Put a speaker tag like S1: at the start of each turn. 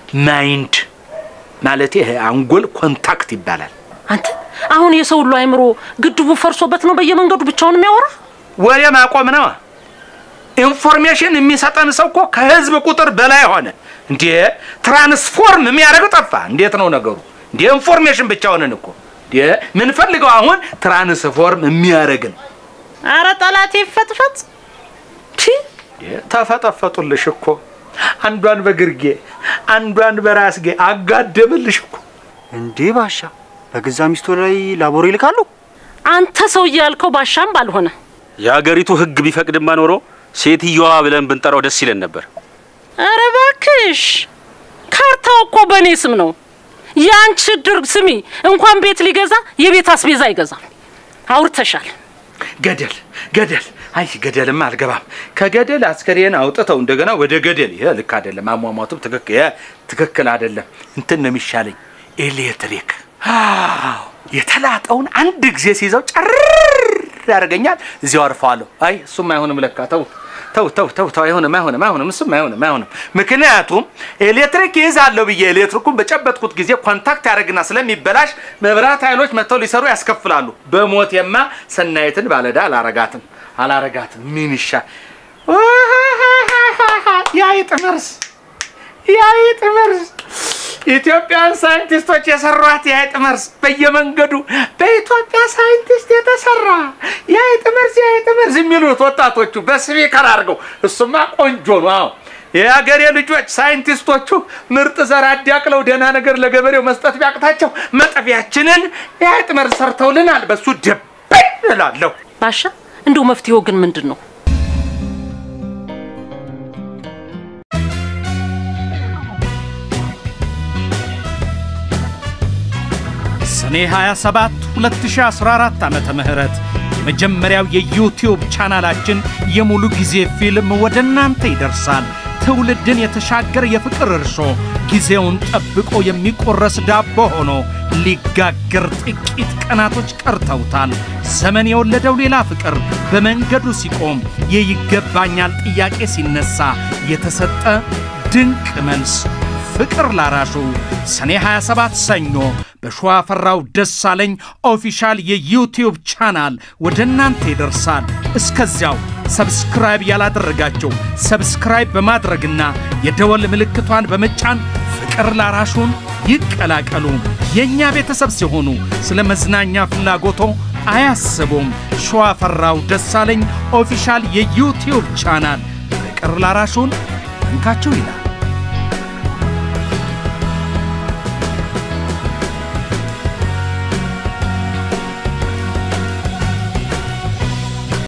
S1: ማይንድ ማለት ይሄ አንጎል ኮንታክት ይባላል።
S2: አንተ አሁን የሰው ሁሉ አይምሮ ግድቡ ፈርሶበት ነው በየመንገዱ ብቻውን የሚያወራ?
S1: ወሬ ማቆም ነው። ኢንፎርሜሽን የሚሰጠን ሰው እኮ ከህዝብ ቁጥር በላይ ሆነ። እንዴ ትራንስፎርም የሚያደርግ ጠፋ። እንዴት ነው ነገሩ? እንዴ ኢንፎርሜሽን ብቻ ሆነን እኮ እንዴ ምንፈልገው አሁን ትራንስፎርም የሚያደርግን
S2: አረ ጠላቴ ይፈጥፈጥ። ቺ
S1: ተፈጠፈጡልሽ እኮ አንዷን በግርጌ አንዷን በራስጌ አጋደምልሽ እኮ።
S3: እንዴ ባሻ በገዛ ሚስቶ ላይ ላቦር ይልካሉ?
S2: አንተ ሰውዬ ያልከው ባሻም ባልሆነ
S4: የሀገሪቱ ሕግ ቢፈቅድማ ኖሮ ሴትየዋ ብለን ብንጠራው ደስ ይለን ነበር።
S2: አረ እባክሽ ካርታው እኮ በእኔ ስም ነው። የአንቺ ድርግ ስሚ እንኳን ቤት ሊገዛ የቤት አስቤዛ አይገዛም። አውርተሻል።
S1: ገደል ገደል፣ አይ ገደልማ አልገባም። ከገደል አስከሬን አውጥተው እንደገና ወደ ገደል፣ ይሄ ልክ አይደለም። አሟሟቱም ትክክል ይሄ ትክክል አይደለም። እንትን ነው የሚሻለኝ፣ ኤሌክትሪክ። አዎ የተላጠውን አንድ ጊዜ ሲይዘው ጨርር ያደርገኛል። እዚያው አርፈዋለሁ። አይ እሱም አይሆንም ለካ ተው ተው ተው ተው ተው፣ አይሆንም አይሆንም አይሆንም፣ እሱም አይሆንም አይሆንም። ምክንያቱም ኤሌክትሪክ ይይዛለሁ ብዬ ኤሌክትሪኩን በጨበጥኩት ጊዜ ኮንታክት ያደርግና ስለሚበላሽ መብራት ኃይሎች መጥተው ሊሰሩ ያስከፍላሉ። በሞቴማ ሰናይትን ባለዳ አላረጋትም አላረጋትም። ምን ይሻ የአይጥ መርዝ የአይጥ መርዝ ኢትዮጵያን ሳይንቲስቶች የሰሯት የአይጥ መርዝ በየመንገዱ በኢትዮጵያ ሳይንቲስት የተሰራ የአይጥ መርዝ የአይጥ መርዝ የሚሉት ወጣቶቹ በስፒከር አድርገው እሱማ ቆንጆ ነው። አዎ የሀገሬ ልጆች ሳይንቲስቶቹ ምርጥ ዘር አዳቅለው ደህና ነገር ለገበሬው መስጠት ቢያቅታቸው መጠፊያችንን የአይጥ መርዝ ሰርተውልናል። በሱ ደበይ እላለሁ።
S2: ባሻ እንደው መፍትሄው ግን ምንድን ነው?
S5: ሰኔ 27 2014 ዓመተ ምህረት የመጀመሪያው የዩቲዩብ ቻናላችን የሙሉ ጊዜ ፊልም ወደ እናንተ ይደርሳል። ትውልድን የተሻገረ የፍቅር እርሾ ጊዜውን ጠብቆ የሚቆረስ ዳቦ ሆኖ ሊጋገር ጥቂት ቀናቶች ቀርተውታል። ዘመን የወለደው ሌላ ፍቅር በመንገዱ ሲቆም የይገባኛል ጥያቄ ሲነሳ የተሰጠ ድንቅ መልስ ፍቅር ላራሹ ሰኔ 27 ሰኞ በሸዋፈራው ደሳለኝ ኦፊሻል የዩቲዩብ ቻናል ወደ እናንተ ይደርሳል። እስከዚያው ሰብስክራይብ ያላደረጋቸው ሰብስክራይብ በማድረግና የደወል ምልክቷን በመጫን ፍቅር ላራሹን ይቀላቀሉ። የእኛ ቤተሰብ ሲሆኑ ስለ መዝናኛ ፍላጎቶ አያስቡም። ሸዋፈራው ደሳለኝ ኦፊሻል የዩቲዩብ ቻናል ፍቅር ላራሹን እንካችሁ ይላል።